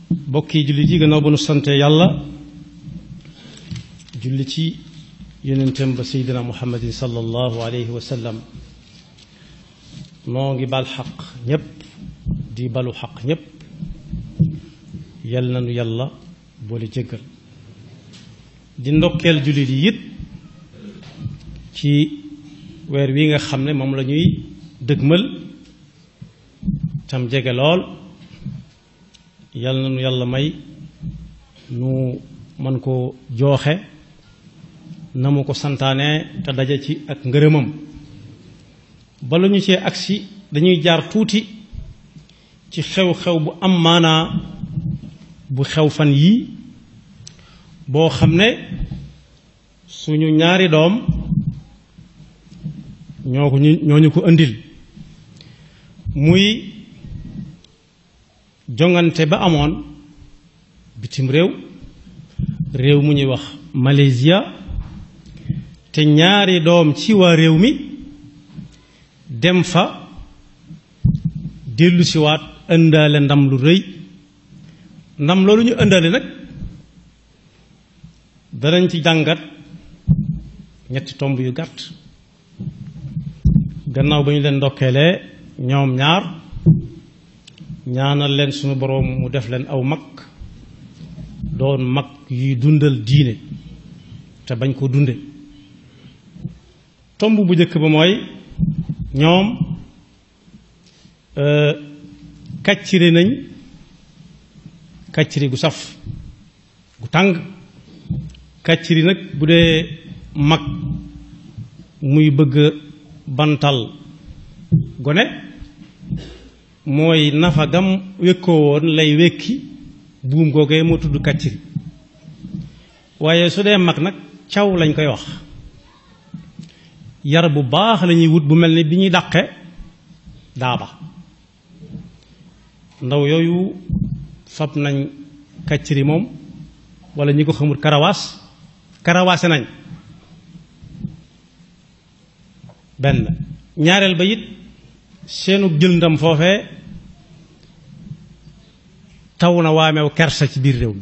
bokki jullit yi gannaaw ba nu sante yàlla julli ci yonentam ba seydina muhammadin sallallahu alayhi wa sallam noo ngi bal xaq ñépp di balu xaq ñépp yal na nu yàlla boole jéggal di ndokkeel jullit yi it ci weer wi nga xam ne moom la ñuy dëgmal tam jege lool yal na nu yàlla may nu mën ko jooxe na mu ko santaane te daje ci ak ngërëmam bala ñu cee agsi dañuy jaar tuuti ci xew-xew bu am maanaa bu xew fan yii boo xam ne suñu ñaari doom ñoo ko ñu ñoo ñu ko indil muy jongante ba amoon bitim réew réew mu ñuy wax Malaysia te ñaari doom ci waa réew mi dem fa dellu siwaat ëndaale ndam lu rëy ndam loolu ñu ëndaale nag danañ ci jàngat ñetti tomb yu gàtt gannaaw ba ñu leen ndokkeelee ñoom ñaar ñaanal leen sunu boroom mu def leen aw mag doon mag yuy dundal diine te bañ ko dunde tomb bu njëkk ba mooy ñoom kàcciri nañ kàcciri gu saf gu tàng kàcciri nag bu dee mag muy bëgg bantal gone mooy nafa gam wékkoo woon lay wékki buum googee moo tudd kàcciri waaye su dee mag nag caw lañ koy wax yar bu baax lañuy wut bu mel ni bi ñuy dàqe daaba ndaw yooyu fab nañ kàcciri moom wala ñi ko xamul karawaas karawaase nañ benn ñaareel ba it seenu jël ndam foofee taw na waameew kersa ci biir réew mi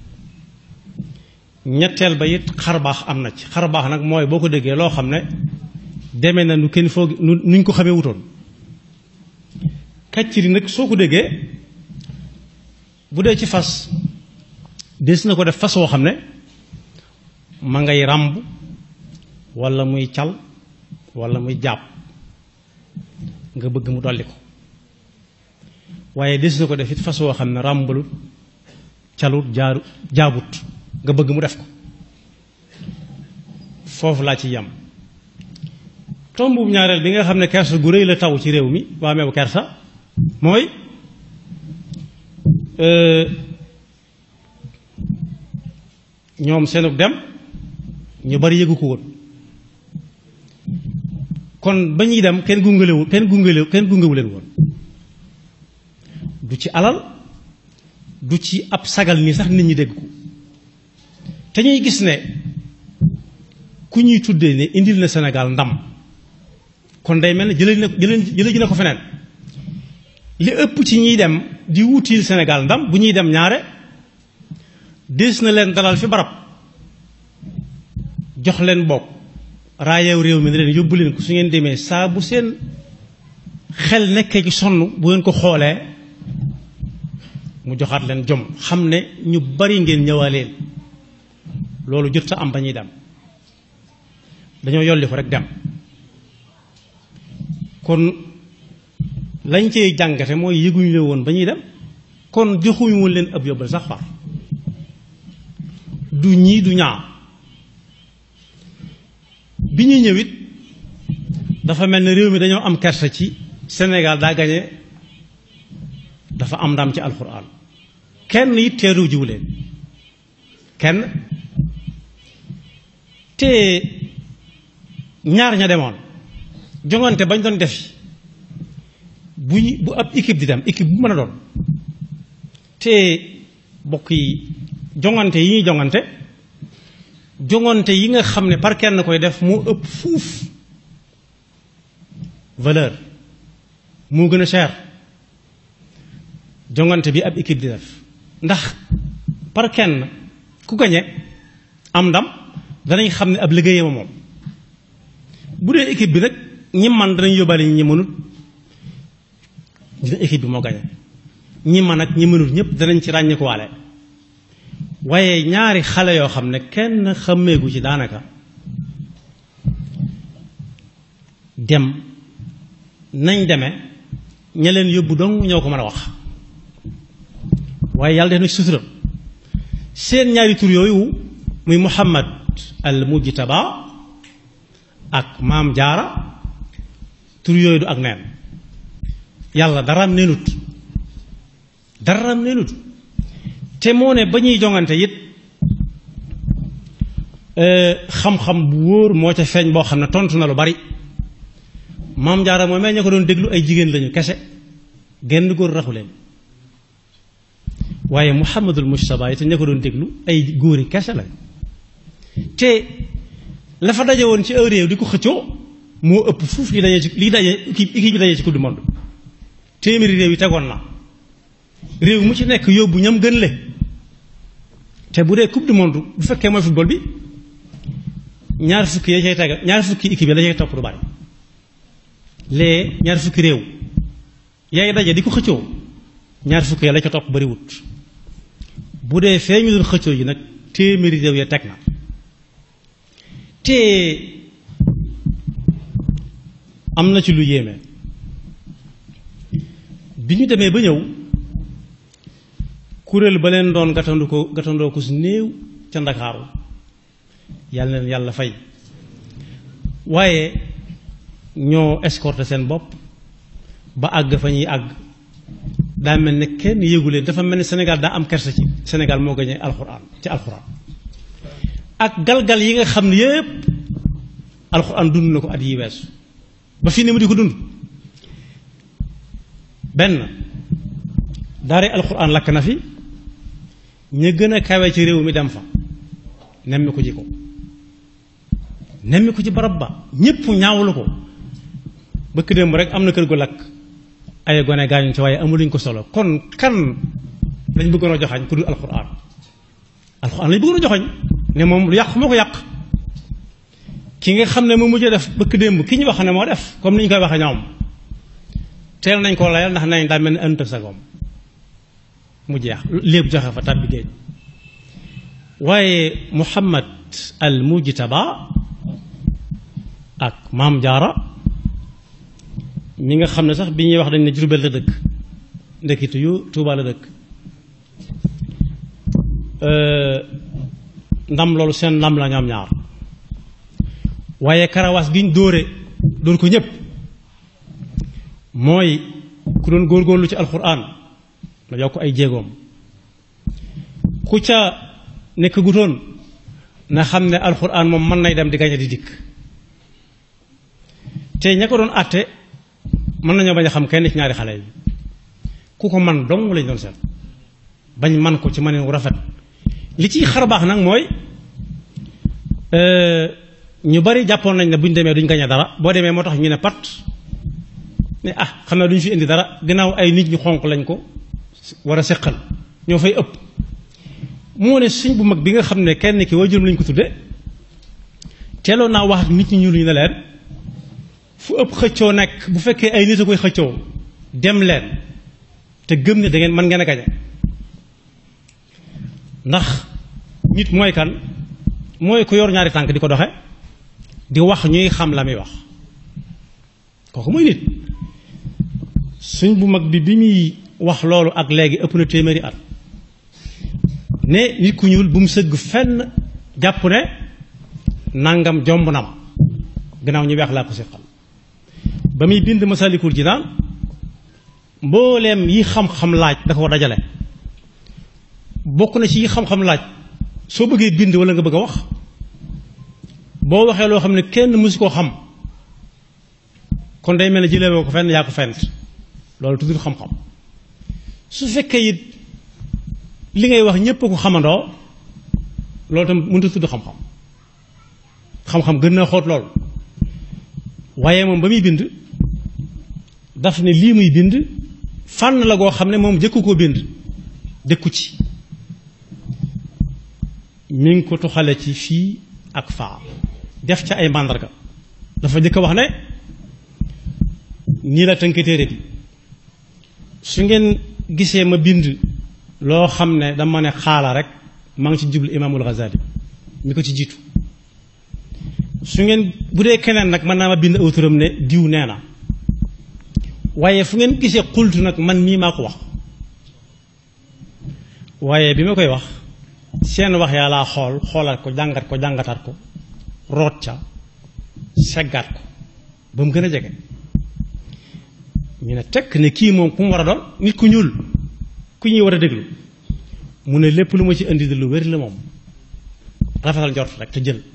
ñetteel ba it xarbaax am na ci xarbaax nag mooy boo ko déggee loo xam ne demee na nu kenn foog nu nuñ ko xamee wutoon kàcciri nag soo ko déggee bu dee ci fas des na ko def fas woo xam ne ma ngay ràmb walla muy cal walla muy jàpp nga bëgg mu dolli ko waaye des na ko def it fas woo xam ne ràmbalut calut jaaru jaabut nga bëgg mu def ko foofu laa ci yam tombu ñaareel bi nga xam ne kersa gu rëy la taw ci réew mi waa meew kersa mooy ñoom seenug dem ñu bari yëgu ko woon kon ba ñuy dem kenn gungalewu kenn gungalewu kenn gungewu leen woon du ci alal du ci ab sagal nii sax nit ñi dégg ko te ñuy gis ne ku ñuy tuddee ne indil na Sénégal ndam kon day mel ne jëlee na jëlee ji na ko feneen li ëpp ci ñiy dem di wutil Sénégal ndam bu ñuy dem ñaare des na leen dalal fi barab jox leen bokk raayeew réew mi ne leen yóbbu leen ko su ngeen demee saa bu seen xel nekkee ci sonn bu ngeen ko xoolee mu joxaat leen jom xam ne ñu bari ngeen ñëwaaleen loolu jot sa am ba ñuy dem dañoo yolli ko rek dem kon lañ cee jàngate mooy yëguñu leen woon ba ñuy dem kon joxuñu woon leen ab yóbbal sax far du ñii du ñaa bi ñuy ñëwit dafa mel ne réew mi dañoo am kersa ci Sénégal daa gañe dafa am ndam ci alxuraan kenn it teeru jiw leen kenn te ñaar ña demoon jongante bañ doon defi bu ñu bu ab équipe di dem équipe bu mën a doon te bokk yi jongante yi ñuy jongante jongante yi nga xam ne par kenn koy def moo ëpp fuuf valeur moo gën a cher jongante bi ab équipe di def ndax par kenn ku gañe am ndam danañ xam ne ab liggéeyama moom bu dee équipe bi nag ñi man danañ yóbbaale ñi mënut dina équipe bi moo gañe ñi man ak ñi mënut ñëpp danañ ci ràññi ko waale waaye ñaari xale yoo xam ne kenn xàmmeegu ci daanaka dem nañ deme ña leen yóbbu dong ñoo ko mën a wax waaye yàlla def na ci suturam seen ñaari tur yooyu muy muhammad al mujtaba ak maam jaara tur yooyu du ak neen yàlla daraam neenut daraam neenut te moo ne ba ñuy jongante it xam-xam bu wóor moo ca feeñ boo xam ne tontu na lu bari maam jaara moom ña ko doon déglu ay jigéen lañu kese genn góor raxu leen waaye muhammadul mujtaba it ña ko doon déglu ay góori kese lañ te la fa daje woon ci un réew di ko xëccoo moo ëpp fuuf li daje ci li daje équipe équipe bi daje ci coupe du monde téeméeri réew yi tegoon na réew mu ci nekk yóbbu ñam gën le te bu dee coupe du monde bu fekkee mooy football bi ñaar fukki ya cay tega ñaar fukki équipe yi la cay topp du bari lee ñaar fukki réew yaay daje di ko xëccoo ñaar fukki ya la ca topp bariwut bu dee fee ñu doon xëccoo yi nag téeméeri réew ya teg na te am na ci lu yéeme bi ñu demee ba ñëw kuréel ba leen doon gatandu ko gatandoo ko su néew ca ndakaaru yàlla na leen yàlla fay waaye ñoo escorté seen bopp ba àgg fa ñuy àgg daa mel ne kenn yéegu leen dafa mel ne Sénégal daa am kersa ci Sénégal moo gañee alxuraan ci alxuraan ak galgal yi nga xam ne yépp alxuraan dund na ko at yi weesu ba fii ne mu di ko dund benn daare alxuraan lakk na fi ña gën a kawe ci réew mi dem fa nemmi ko ji ko nemmi ko ci barab ba ñépp ñaawlu ko bëkk démb rek am na kër gu lakk ay gone gaañu ci waaye amuluñ ko solo kon kan lañ bëggoon a joxañ ku dul alxuraan alxuraan lañ bëggoon a joxañ ne moom lu yàq moo ko yàq ki nga xam ne moo mujjee def bëkk démb ki ñu wax ne moo def comme ni ñu koy waxee ñoom teel nañ ko layal ndax nañ daa mel ni ënt sagoom mu jeex lépp joxe fa tàbbi géej waaye muhammad al mujtaba ak maam jaara mi nga xam ne sax bi ñuy wax dañ ne Jurbel la dëkk ndekkitu yu Tuuba la dëkk ndam loolu seen ndam la ñoom ñaar waaye karawaas gi ñu dóore dóor ko ñépp mooy ku doon góorgóorlu ci alxuraan la yokk ay jéegoom ku ca nekk gutoon na xam ne alxuraan moom mën nay dem di gañe di dikk te ña ko doon àtte mën nañoo bañ a xam kenn ci ñaari xale yi ku ko man dong lañ doon seet bañ man ko ci maneen wu rafet li ciy xar baax nag mooy ñu bari jàppoon nañ ne bu ñu demee duñ gañe dara boo demee moo tax ñu ne pat ne ah xam naa duñ fi indi dara gannaaw ay nit ñu xonq lañ ko war a seqal ñoo fay ëpp moo ne suñ bu mag bi nga xam ne kenn ki waajuram lañ ko tudde teeloon naa wax ak nit ñi ñuul ñu ne leen fu ëpp xëccoo nekk bu fekkee ay nit a koy xëccoo dem leen te gëm ne da ngeen mën ngeen a gañe ndax nit mooy kan mooy ku yor ñaari tànk di ko doxe di wax ñuy xam la muy wax kooku mooy nit suñ bu mag bi bi muy wax loolu ak léegi ëpp na téeméeri at ne nit ku ñuul bu mu sëgg fenn jàpp ne nangam jomb na ma gannaaw ñu weex laa ko siqal ba muy bind masalikul jinaan mbooleem yi xam-xam laaj da ko dajale bokk na ci yi xam-xam laaj soo bëggee bind wala nga bëgg a wax boo waxee loo xam ne kenn mësu koo xam kon day mel ne jëlee ko fenn yaa ko fent loolu tuddul xam-xam su fekkee it li ngay wax ñépp ko xamandoo loolu tam mënut a tudd xam-xam xam-xam gën na xóot loolu waaye moom ba muy bind daf ne lii muy bind fànn la goo xam ne moom jëkku koo bind dëkku ci mi ngi ko tuxale ci fii ak faa def ca ay màndarga dafa njëkk a wax ne nii la tënk téere bi su ngeen gisee ma bind loo xam ne dama ne xaala rek maa ngi ci jublu imaamul Ghazali mi ko ci jiitu su ngeen bu dee keneen nag mën naa ma bind aw turam ne diw nee na waaye fu ngeen gisee xultu nag man mii maa ko wax waaye bi ma koy wax seen wax yaa laa xool xoolaat ko jàngat ko jàngataat ko root ca seggaat ko ba mu gën a jege ñu ne tekk ne kii moom ku mu war a doon nit ku ñuul ku ñuy war a déglu mu ne lépp lu ma ci indi di lu wér la moom rafetal njort rek te jël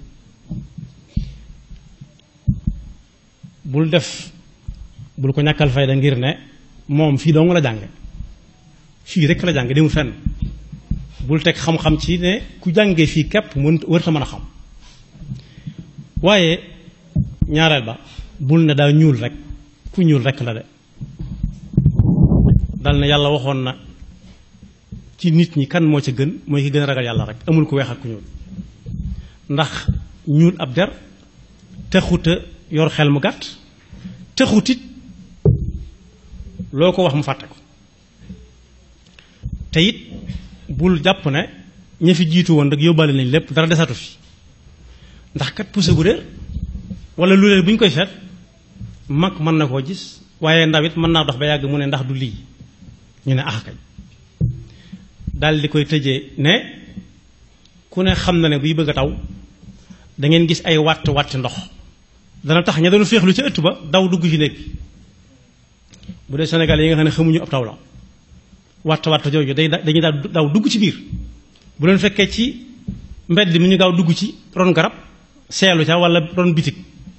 bul def bul ko ñàkkal fayda ngir ne moom fii dong la jànge fii rek la jànge demul fenn bul teg xam-xam ci ne ku jàngee fii képp mën wërta mën a xam waaye ñaareel ba bul ne daa ñuul rek ku ñuul rek la de dal na yàlla waxoon na ci nit ñi kan moo ca gën mooy ki gën a ragal yàlla rek amul ku weex ak ku ñuul ndax ñuul ab der texuta yor xel mu gàtt texutit loo ko wax mu fàtte ko te it bul jàpp ne ña fi jiitu woon rek yóbbaale nañ lépp dara desatu fi ndax kat puso gu réer wala lu leen bu ñu koy seet mag mën na koo gis waaye ndaw it mën naa dox ba yàgg mu ne ndax du lii ñu ne ax kañ daal di koy tëjee ne ku ne xam na ne buy bëgg a taw da ngeen gis ay wàtt wàtt ndox dana tax ña doon féexlu ca ëtt ba daw dugg ci néeg bu dee Sénégal yi nga xam ne xamuñu ab taw la wàtt wàtt jooju day dañuy daw dugg ci biir bu leen fekkee ci mbedd mi ñu gaaw dugg ci ron garab seelu ca wala ron bitig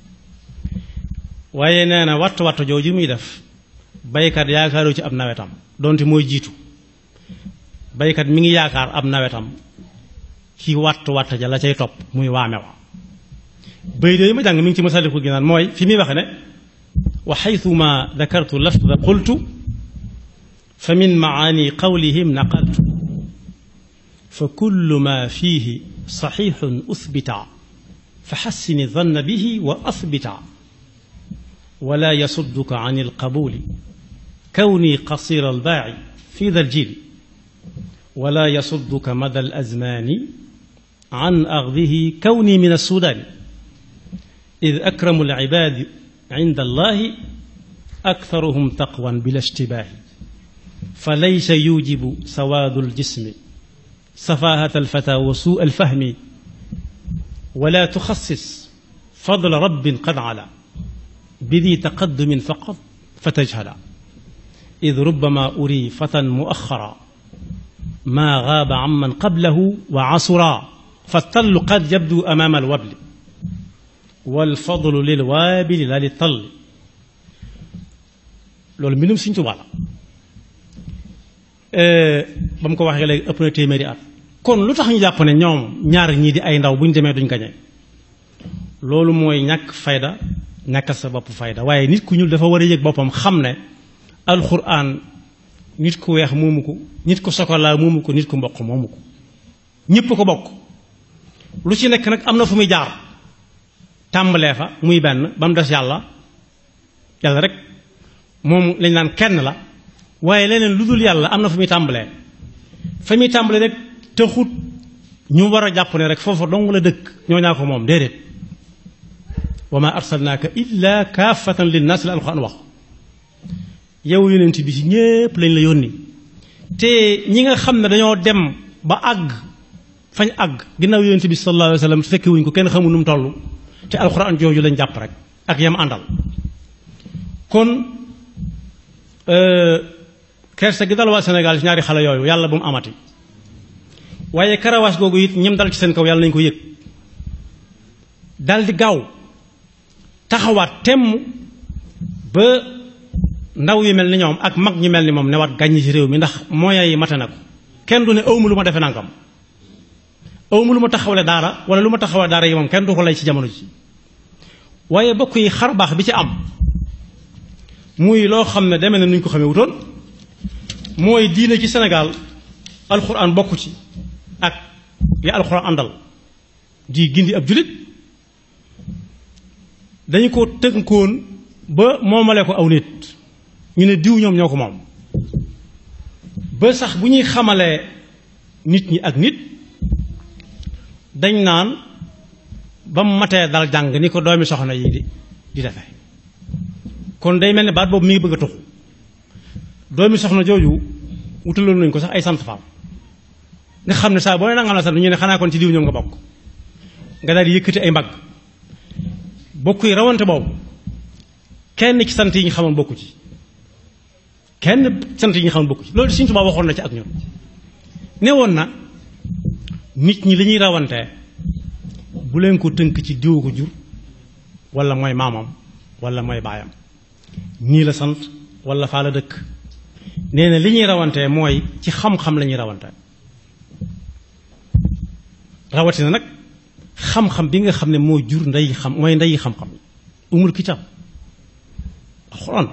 waaye nee na watt watt jooju muy def baykat yaakaaru ci ab nawetam donte mooy jiitu baykat mi ngi yaakaar ab nawetam ci watt watt ja la cay topp muy waame wa bay de ma jàng mi ngi ci masaliku gi naan mooy fi muy waxe ne wa xaytuma dakartu lafda qultu fa min maani qawlihim naqaltu fa kullu ma fihi saxiixun uthbita fa xassini danna bihi wa athbita wala yasudduka an alqabuli kawni qasira albaaci fi da aljil wala yasudduka mada alazmani an axdihi kawni min alsudaani id akramu alcibaadi cind allahi aktharuhum taqwan bila ishtibaahi falaysa yujibu sawaadu aljismi سفاهة الفتى وسوء الفهم ولا تخصص فضل رب قد علا بذي تقدم فقط فتجهلا إذ ربما أري فتى مؤخرا ما غاب عمن قبله وعصرا فالطل قد يبدو أمام الوبل والفضل للوابل لا للطل loolu mbindum Sëñ Tuubaa la ba mu ko waxee léegi ëpp na téeméeri at kon lu tax ñu jàpp ne ñoom ñaar ñii di ay ndaw bu ñu demee duñ gañe loolu mooy ñàkk fayda ñàkkal sa bopp fayda waaye nit ku ñuul dafa war a yëg boppam xam ne alxuraan nit ku weex moomu ko nit ku sokolaa moomu ko nit ku mboq moomu ko ñépp ko bokk lu ci nekk nag am na fu muy jaar tàmbalee fa muy benn ba mu des yàlla yàlla rek moom lañ naan kenn la waaye leneen lu dul yàlla am na fu muy tàmbalee fa muy tàmbalee rek taxut ñu war a jàpp ne rek foofu dong la dëkk ñoo ñaa ko moom déedéet wa ma arsalnaaka illa kaafatan linnaas la alxuraan wax yow yonent bi ci ñépp lañ la yónni te ñi nga xam ne dañoo dem ba àgg fañ àgg ginnaaw yonent bi sallallahu alayhi wa sallam fekke wuñ ko kenn xamul nu mu toll te alxuraan jooju lañ jàpp rek ak yam àndal kon kersa gi dal waa Sénégal ci ñaari xale yooyu yàlla bu mu amati waaye karawaas googu it ñim dal ci seen kaw yàlla nañu ko yëg dal di gaaw taxawaat temm ba ndaw yu mel ni ñoom ak mag ñu mel ni moom ne waat gàññi ci réew mi ndax moyens yi mate na ko kenn du ne awma lu ma defe nangam awma lu ma taxawale daara wala lu ma taxawale daara yi moom kenn du ko lay ci jamono ji waaye bokk yi xar baax bi ci am muy loo xam ne demee na nuñ ko xamee wutoon mooy diine ci Sénégal alxuraan bokku ci ak ya alxuraan àndal di gindi ab jullit dañu ko tënkoon ba moomale ko aw nit ñu ne diw ñoom ñoo ko moom ba sax bu ñuy xamalee nit ñi ak nit dañ naan ba mu matee dal jàng ni ko doomi soxna yi di di defe kon day mel ne baat boobu mi ngi bëgg a tuxu doomi soxna jooju wutaloon nañ ko sax ay sant faam nga xam ne saa boo ne nangam la sant ñu ne xanaa kon ci diw ñoom nga bokk nga daal di yëkkati ay mbagg bokk yi rawante boobu kenn ci sant yi ñu xamoon bokku ci kenn sant yi ñu xamoon bokku ci loolu Sëriñ Tuubaa waxoon na ci ak ñun ne woon na nit ñi li ñuy rawantee bu leen ko tënk ci diw ko jur wala mooy maamam wala mooy baayam nii la sant wala faa la dëkk nee na li ñuy rawantee mooy ci xam-xam la ñuy rawantee rawatina nag xam-xam bi nga xam ne moo jur ndey xam mooy ndey xam-xam umul kitab alxuraan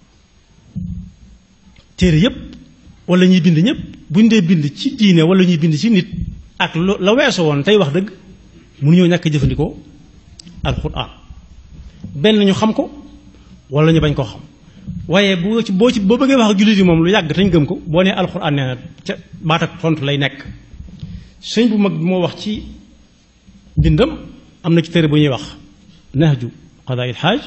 téere yépp wala ñuy bind ñépp buñ dee bind ci diine wala ñuy bind ci nit ak la weesu woon tey wax dëgg mënuñoo ñàkk jëfandikoo alxuraan benn ñu xam ko wala ñu bañ koo xam waaye boo ci boo ci boo bëggee wax ak jullit yi moom lu yàgg tañ gëm ko boo nee alxuraan nee na ca baat ak tontu lay nekk sëñ bu mag bi moo wax ci bindam am na ci téere bu ñuy wax nahju qadaa il xaaj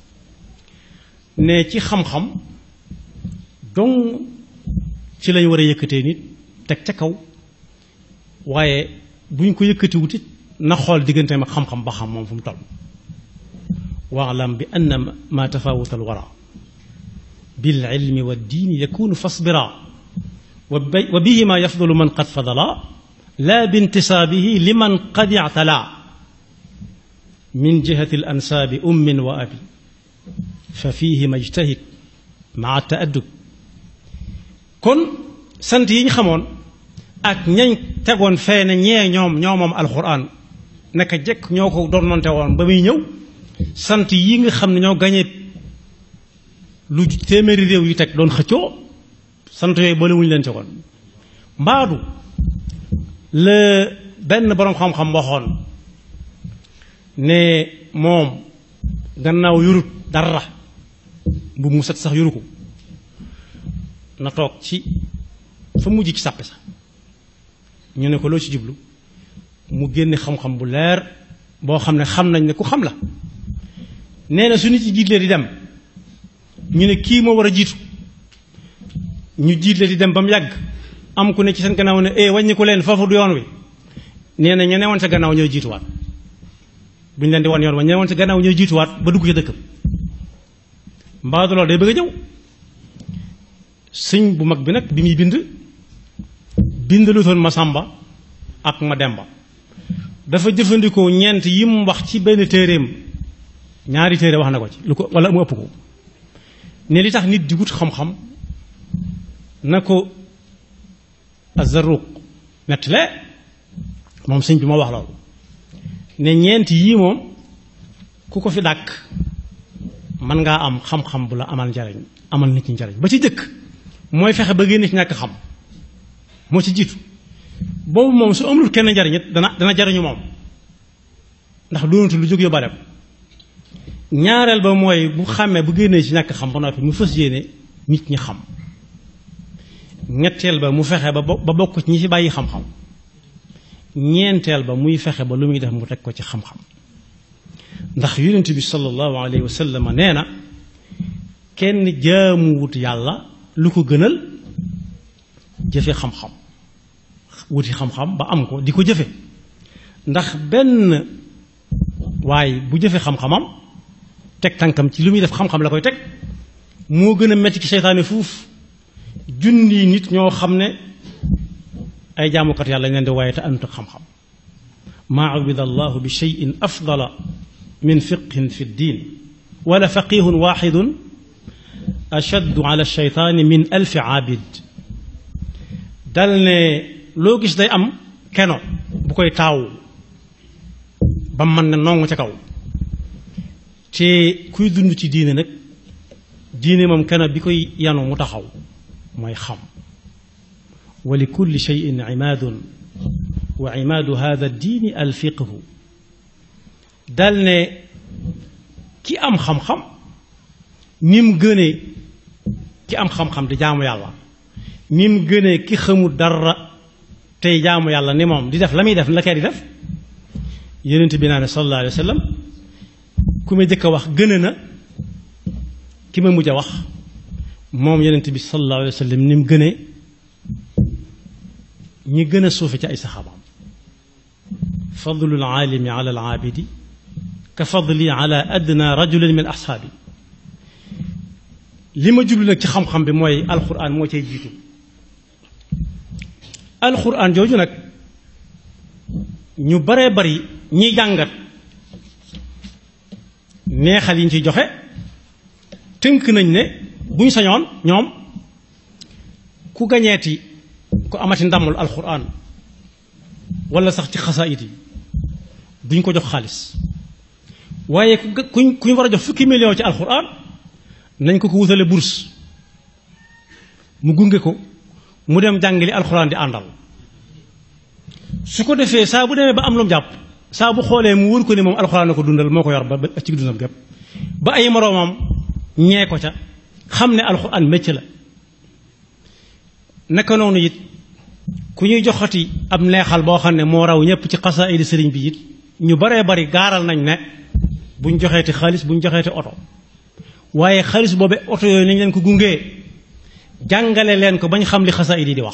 ne ci xam-xam dong ci lañ war a yëkkatee nit teg ca kaw waaye buñ ko yëkkati wutit na xool digganteem ak xam-xam ba xam moom fu mu toll waalam bi anna ma tafawuta al wara bil ilmi wa diini yakunu fasbira wa bihima yafdulu man qad fadala la bintisaabihi liman qad ictala min jihati al ansaabi ummin wa abi fa fihima ijtahid maa taaddub kon sant yi ñu xamoon ak ñañ tegoon fee ne ñee ñoom ñoo moom alxuraan naka jekk ñoo ko doonante woon ba muy ñëw sant yi nga xam ne ñoo gañe lu téeméeri réew yi teg doon xëccoo sant yooyu boole wuñu leen ci woon mbaadu la benn boroom xam-xam waxoon ne moom gannaaw yurut dara bu mu set sax yuru ko na toog ci fa mujj ci sàppe sax ñu ne ko loo ci jublu mu génne xam-xam bu leer boo xam ne xam nañ ne ku xam la nee na su nit ci jiitlee di dem ñu ne kii moo war a jiitu ñu jiitlee di dem ba mu yàgg am ku ne ci seen gannaaw ne eh wàññi ko leen foofu du yoon wi nee na ña newoon sa gannaaw ñooy jiituwaat bu ñu leen di wan yoon wa ña newoon sa gannaaw ñooy jiituwaat ba dugg ci dëkkam mbaadu loolu day bëgg a ñëw sëñ bu mag bi nag bi muy bind bindalutoon ma sàmba ak ma demba dafa jëfandikoo ñeent yi mu wax ci benn téeréem ñaari téere wax na ko ci lu ko wala mu ëpp ko ne li tax nit di wut xam-xam na ko azaruq nettale moom sëñ bi ma wax loolu ne ñeent yii moom ku ko fi dàkk mën ngaa am xam-xam bu la amal njariñ amal nit ñi njariñ ba ci jëkk mooy fexe ba génne ci ñàkk xam moo ci jiitu boobu moom su amul kenn njariñ it dana dana jariñu moom ndax doonatu lu jóg yóbbaale ko ñaareel ba mooy bu xàmmee bu génnee ci ñàkk xam ba noppi mu fas yéene nit ñi xam ñetteel ba mu fexe ba ba bokk ci ñi fi bàyyi xam-xam ñeenteel ba muy fexe ba lu muy def mu teg ko ci xam-xam ndax yonent bi sallallahu alayhi wa sallam nee na kenn jaamuwut yàlla lu ko gënal jëfe xam-xam wuti xam-xam ba am ko di ko jëfe ndax benn waaye bu jëfe xam-xamam teg tànkam ci lu muy def xam-xam la koy teg moo gën a metti ci seytaane fuuf junni nit ñoo xam ne ay jaamukat yàlla leen di waaye te àndut ak xam-xam maa ubida allahu bi cheyin afdala min fiqhin fi ddin wala faqihun waxidun ashaddu ala sheytaani min alfi aabid dal ne loo gis day am keno bu koy taaw ba mën na nongu ca kaw te kuy dund ci diine nag diine moom keno bi koy yanu mu taxaw mooy xam wa li kulli cheyin imaadun wa imaadu hada diini alfiqhu dal ne ki am xam-xam ni mu gënee ki am xam-xam di jaamu yàlla ni mu gënee ki xamul dara tey jaamu yàlla ni moom di def la muy def la kay di def yonent bi naa ne sallallahu alayhi wa sallam ku ma jëkk a wax gën na ki ma mujj a wax moom yonent bi sallallahu alayhi wa sallam ni mu gënee ñi gën a suufe ci ay saxaabaam fadlul aalimi ala al aabidi ka fadli ala adna rajulin min ashaabi li ma jublu nag ci xam-xam bi mooy alquran moo cay jiitu alquran jooju nag ñu baree bari ñiy jàngat neexal yi ñu ciy joxe tënk nañ ne bu ñu sañoon ñoom ku gañeeti ku amati ndamul alquran wala sax ci xasaayit yi duñ ko jox xaalis waaye ku kuñ ku ñu war a jox fukki million ci alquran nañ ko ko wutale bourse mu gunge ko mu dem jàngali alxuraan di àndal su ko defee saa bu demee ba am lu mu jàpp saa bu xoolee mu wër ko ne moom alxuraan na ko dundal moo ko yor ba ba ci dundam gépp ba ay moroomam ñee ko ca xam ne alxuraan métier la naka noonu it ku ñuy joxati ab neexal boo xam ne moo raw ñëpp ci xasaayidi sëriñ bi it ñu baree bari gaaral nañ ne buñ joxeeti xaalis buñ joxeeti oto waaye xaalis boobe oto yooyu nañ leen ko gungee jàngale leen ko bañ xam li xasaayid yi di wax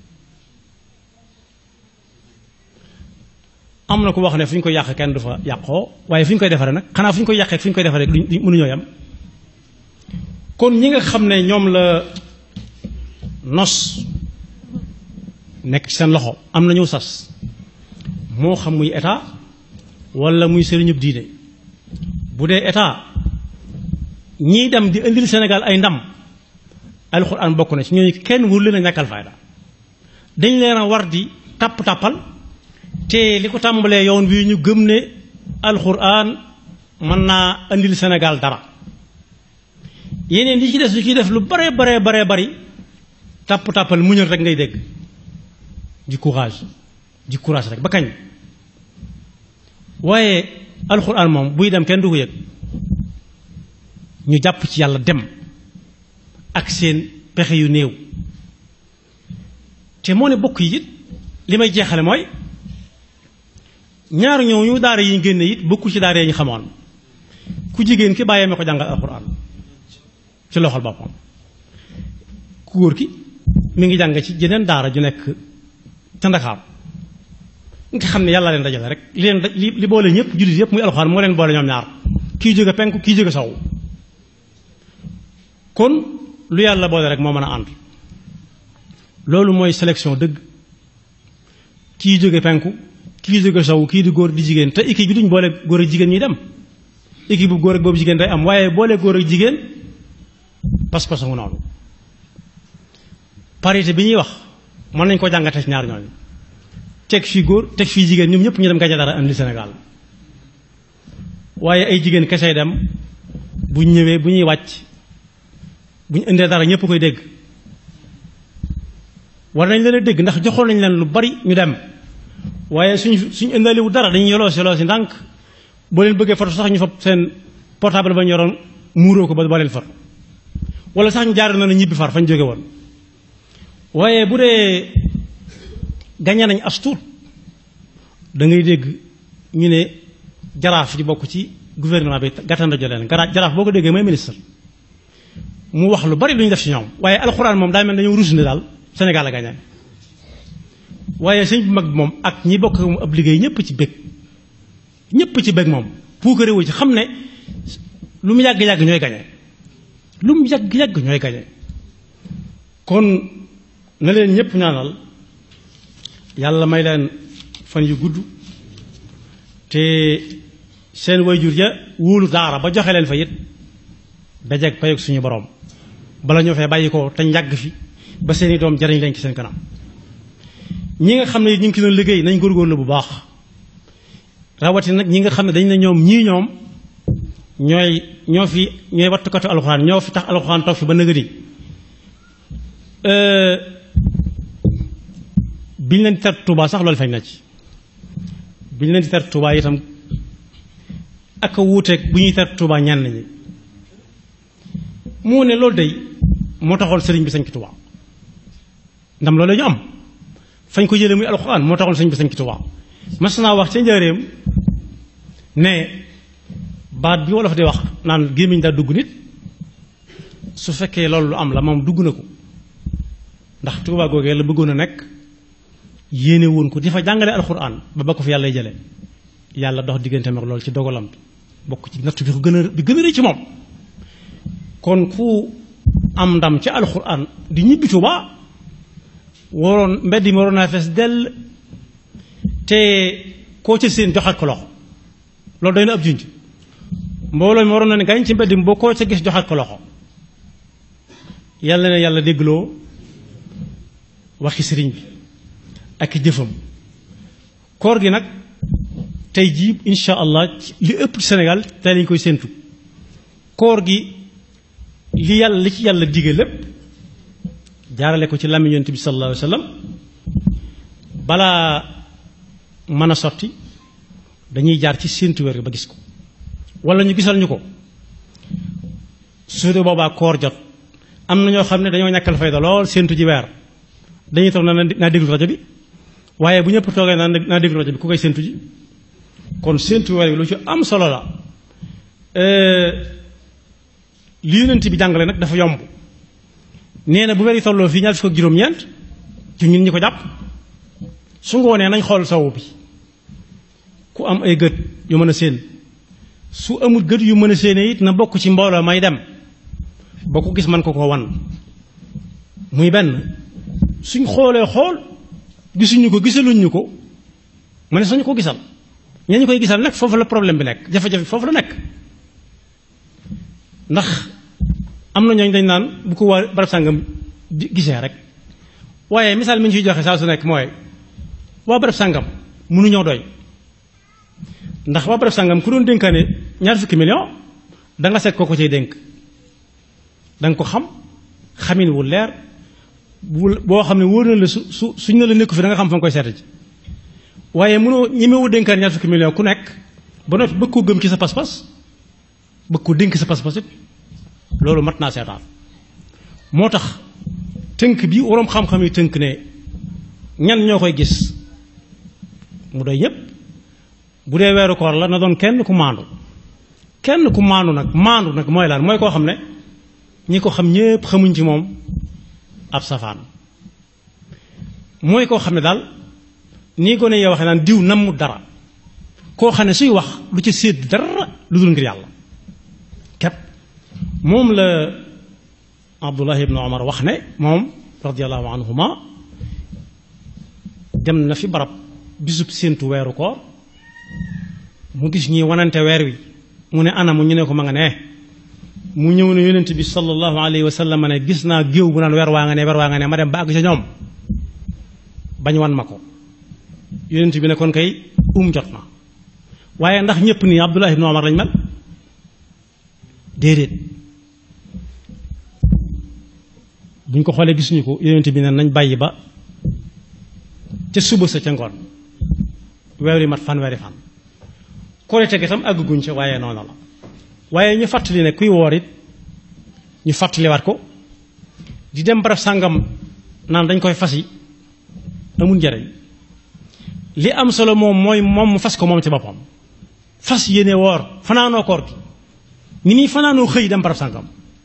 am na ko wax ne fu ñu koy yàq kenn du fa yàqoo waaye fu ñu koy defaree nag xanaa fu ñu koy yàqee fu ñu koy defaree duñ mënuñoo yam kon ñi nga xam ne ñoom la nos nekk ci seen loxo am nañu sas moo xam muy état wala muy sëriñub diine bu dee état ñiy dem di indil Sénégal ay ndam alxuraan bokk na ci ñooñu kenn wur leen a ñàkkal fayda dañ leen a war di tàpp tàppal te li ko tàmbalee yoon wi ñu gëm ne alxuraan mën naa indil Sénégal dara yeneen li ci des lu ciy def lu bare bare bare bari tàpp tàppal muñal rek ngay dégg di courage di courage rek ba kañ waaye alxuraan moom buy dem kenn du ko yëg ñu jàpp ci yàlla dem ak seen pexe yu néew te moo ne bokk yi it li may jeexale mooy ñaar ñooñu daara yi ñu génne it bokkul ci daara yi ñu xamoon ku jigéen ki bàyyee ma ko jàngal alxuraan ci loxol boppam ku góor ki mi ngi jàng ci jeneen daara ju nekk ca Ndakaar nga xam ne yàlla leen dajale rek li leen li li boole ñëpp jullit yëpp muy alxuraan moo leen boole ñoom ñaar kii jóge penku kii jóge sow kon lu yàlla boole rek moo mën a ànd loolu mooy sélection dëgg kii jóge penku kii jóge sow kii di góor di jigéen te équipe bi duñ boole góor ak jigéen ñuy dem équipe bu góor ak boobu jigéen day am waaye boole góor ak jigéen pas-pas ngu noonu parité bi ñuy wax mën nañ ko jàngate ci ñaar ñooñu teg fii góor teg fii jigéen ñoom ñëpp ñu dem gañe dara indi Sénégal waaye ay jigéen kese dem bu ñëwee bu ñuy wàcc bu ñu indee dara ñëpp koy dégg war nañ leen a dégg ndax joxoon nañ leen lu bari ñu dem waaye suñ suñ indaaliwu dara dañuy yoloo si yoloo si ndànk boo leen bëggee foto sax ñu fa seen portable ba ñu yoroon muuroo ko ba boo leen foto wala sax ñu jaar na ñibbi far fañ jóge woon waaye bu dee gañe nañ as tuut da ngay dégg ñu ne jaraaf ji bokk ci gouvernement bi gàttanda jo leen jaraaf boo ko déggee mooy ministre mu wax lu bari lu ñu def ci ñoom waaye alxuraan moom daa mel dañoo rus ne daal Sénégal a gañe waaye sëñ bu mag bi moom ak ñi bokk mu ab liggéey ñëpp ci bëgg ñëpp ci bëgg moom pour que réew ci xam ne lu mu yàgg-yàgg ñooy gañe lu mu yàgg-yàgg ñooy gañe kon na leen ñëpp ñaanal yàlla may leen fan yu gudd te seen wayjur ja wóolu daara ba joxe leen fa it dajeeg payog suñu borom bala ñoo fee bàyyi ko te njàgg fi ba seeni doom jariñ leen ci seen kanam ñi nga xam ne ñu ngi ci doon liggéey nañ góorgóorlu bu baax rawati nag ñi nga xam ne dañ ne ñoom ñii ñoom ñooy ñoo fi ñooy wattukatu alxuraan ñoo fi tax alxuraan toog fi ba nëgëni biñ leen ter Tuubaa sax loolu feeñ na ci bi ñu leen di ter Tuubaa itam ak a wuuteeg bu ñuy ter Tuubaa ñenn ñi mu ne loolu day moo taxoon sëriñ bi sañ ki Tuubaa ndam loolu ñu am fañ ko jëlee muy alxuraan moo taxoon sëriñ bi sañ ki Tuubaa mas naa wax ca njëreem ne baat bi wolof di wax naan gémmiñ daa dugg nit su fekkee loolu lu am la moom dugg na ko ndax Tuubaa googee la bëggoon a nekk yéene woon ko di fa jàngale alxuraan ba ba ko fi yàlla jële yàlla dox diggante mag loolu ci dogalam bi bokk ci natt bi ko gën a bi gën a rëy ci moom kon ku am ndam ci alxuraan di ñibbi Tuubaa waroon mbedd mi waroon naa fees dell te koo ca seen joxaat ko loxo loolu doy na ab junj mbooloo mi waroon na ne gañ ci mbedd mi boo koo ca gis joxaat ko loxo yàlla na yàlla déggloo waxi sëriñ bi ak jëfam koor gi nag tey jii insha allah li ëpp Sénégal tey lañ koy séentu koor gi li yàlla li ci yàlla dige lépp jaarale ko ci làmmiñ Yonent bi sallallahu alayhi wa sallam balaa mën a sotti dañuy jaar ci séentu weer ba gis ko wala ñu gisal ñu ko su dee boobaa koor jot am na ñoo xam ne dañoo ñàkkal fayda lool séentu ji weer dañuy toog na naa déglu rajo bi waaye bu ñëpp toogee naa naa déglu rajo bi ku koy séentu ji kon séentu weer bi lu ci am solo la li yonent bi jàngale nag dafa yomb nee na bu weer yi tolloo fii ñaar fukk ak juróom-ñeent ci ñun ñi ko jàpp su ngoonee nañ xool sowu bi ku am ay gët yu mën a séen su amul gët yu mën a séenee it na bokk ci mbooloo may dem boo ko gis man ko ko wan muy benn suñ xoolee xool gisuñu ko gisaluñ ñu ko ma ne suñu ko gisal ña ñu koy gisal nag foofu la problème bi nekk jafe-jafe foofu la nekk ndax am na ñooñ dañ naan bu ko waa barab sàngam gisee rek waaye misaal mi ñu ciy joxe saa su nekk mooy waa barab sàngam mënuñoo doy ndax waa barab sàngam ku doon dénkaane ñaar fukki million da nga seet koo ko cay dénk da nga ko xam xamin wu leer bu boo xam ne wóor na la su su suñ ne la nekku fi da nga xam fa nga koy seeta ji waaye mënoo ñemewu dénkaan ñaar fukki million ku nekk ba noppi bëgg koo gëm ci sa pas-pas bëgg ko dénk sa pas-pas it loolu mat naa seetaan moo tax tënk bi waroom xam-xam yi tënk ne ñan ñoo koy gis mu doy ñëpp bu dee weeru koor la na doon kenn ku maandu kenn ku maandu nag maandu nag mooy lan mooy koo xam ne ñi ko xam ñépp xamuñ ci moom ab safaan mooy koo xam ne daal nii gone yee waxee naan diw namm dara koo xam ne suy wax lu ci sédd dara lu dul ngir yàlla képp moom la Abdullah ibn Omar wax ne moom radiallahu anhuma dem na fi barab bisub séentu weeru koor mu gis ñi wanante weer wi mu ne anamu ñu ne ko ma nga ne mu ñëw ne yonent bi sallallahu alayhi wa sallam ne gis naa géew bu naan weer waa nga ne weer waa nga ne ma dem ba àgg ca ñoom bañ wan ma ko yonent bi ne kon kay um jot na waaye ndax ñëpp nii Abdullah ibn Omar lañ mel déedéet buñ ko xoolee gisuñu ko yonent bi ne nañ bàyyi ba ca suba sa ca ngoon weer yi mat fanweeri fan korite gi tam àgguñ ca waaye noonu la waaye ñu fàttali ne kuy woor it ñu fàttaliwaat ko di dem barab sàngam naan dañ koy fas yi amul njariñ li am solo moom mooy moom mu fas ko moom ci boppam fas yéene woor fanaanoo koor gi ni muy fanaanoo xëy dem barab sàngam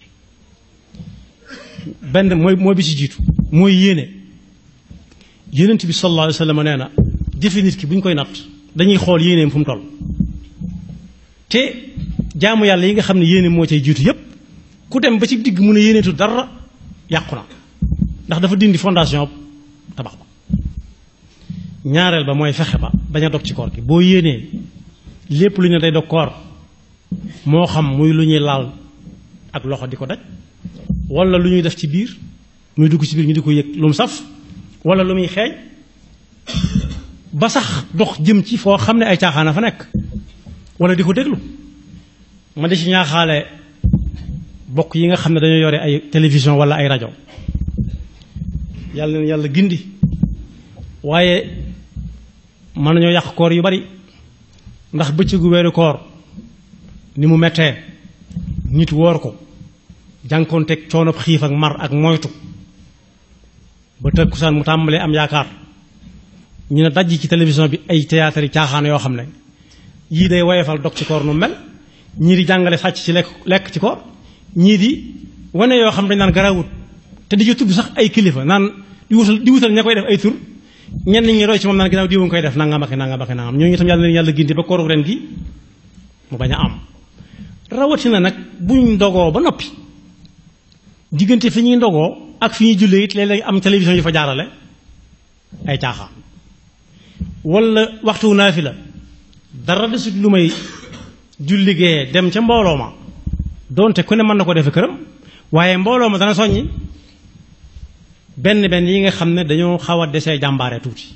benn mooy mooy bi ci jiitu mooy yéene yénent bi sallallahu alayhi wa sallam nee na jëfe nit ki bu ñu koy natt dañuy xool yéeneem fu mu toll te jaamu yàlla yi nga xam ne yéene moo cay jiitu yépp ku dem ba ci digg mu ne yéeneetu dara yàqu na ndax dafa dindi fondation tabax ba ñaareel ba mooy fexe ba bañ a dog ci koor gi boo yéenee lépp lu ñu day dog koor moo xam muy lu ñuy laal ak loxo di ko daj wala lu ñuy def ci biir muy dugg ci biir ñu di ko yëg lu mu saf wala lu muy xeeñ ba sax dox jëm ci foo xam ne ay caaxaana fa nekk wala di ko déglu ma di ci ñaaxaale bokk yi nga xam ne dañoo yore ay télévision wala ay rajo yàlla na yàlla gindi waaye mën nañoo yàq koor yu bari ndax bëccëgu weeru koor ni mu mettee nit woor ko jànkoonteeg coonob xiif ak mar ak moytu ba tëkkusaan mu tàmbalee am yaakaar ñu ne dajj ci télévision bi ay théâtre yi caaxaan yoo xam ne yii day woyefal dog ci koor nu mel ñii di jàngale sàcc ci lekk lekk ci koor ñii di wane yoo xam dañ naan garawut te di ci tudd sax ay kilifa naan di wutal di wutal ña koy def ay tur ñenn ñi roy ci moom naan ginnaaw diwu nga koy def nangam ak nangam ak nangam ñooñu itam yàlla leen yàlla gindi ba kooru ren gi mu bañ a am rawatina nag buñ ndogoo ba noppi diggante fi ñuy ndogoo ak fi ñuy jullee it léeg-léeg am télévision yu fa jaarale ay caaxaan wala waxtu naa fi la dara desut lu may julligee dem ca mbooloo ma donte ku ne mën na ko defe këram waaye mbooloo ma dana soññi benn benn yi nga xam ne dañoo xaw a desee jàmbaare tuuti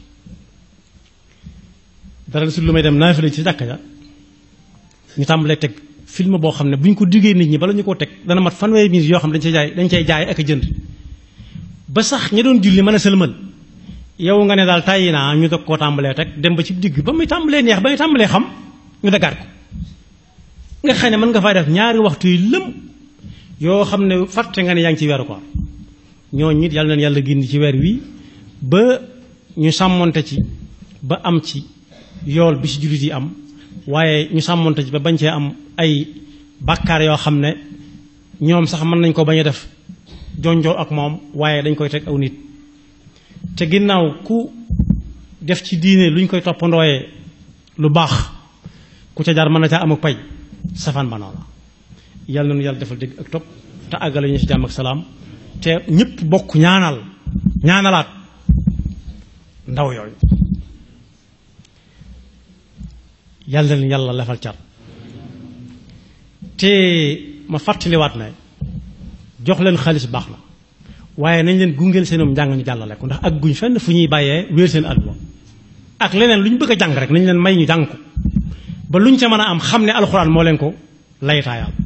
dara desut lu may dem naa fi la ci jàkka ja ñu tàmbalee teg film boo xam ne bu ñu ko diggee nit ñi bala ñu ko teg dana mat fanweeri minutes yoo xam ne dañ cay jaay dañ cay jaay ak a jënd ba sax ña doon julli mën a sëlmal yow nga ne daal tàyyi naa ñu dog koo tàmbalee teg dem ba ci digg ba muy tàmbalee neex ba muy tàmbalee xam ñu dagaat ko nga xam ne mën nga faa def ñaari waxtu yi lëm yoo xam ne fàtte nga ne yaa ngi ci weeru koor ñooñu it yàlla na yàlla gindi ci weer wi ba ñu sàmmonte ci ba am ci yool bi ci jullit yi am waaye ñu sàmmonte ci ba bañ cee am ay bàkkaar yoo xam ne ñoom sax mën nañ ko bañ a def jonjoo ak moom waaye dañ koy teg aw nit te ginnaaw ku def ci diine lu ñu koy toppandooyee lu baax ku ca jaar mën na caa am ak pay safaan ba noonu yàlla nañu yàlla defal dégg ak topp te àggale ñu ci jàmm ak salaam te ñëpp bokk ñaanal ñaanalaat ndaw yooyu yàlla na yàlla lefal car te ma fàttaliwaat ne jox leen xaalis baax na waaye nañ leen gungeel seenum njàng ñu jàllale ko ndax ak guñ fenn fu ñuy bàyyee wéer seen àdduna ak leneen lu ñu bëgg a jàng rek nañ leen may ñu jàng ko ba luñ ca mën a am xam ne alxuraan moo leen ko laytaayaal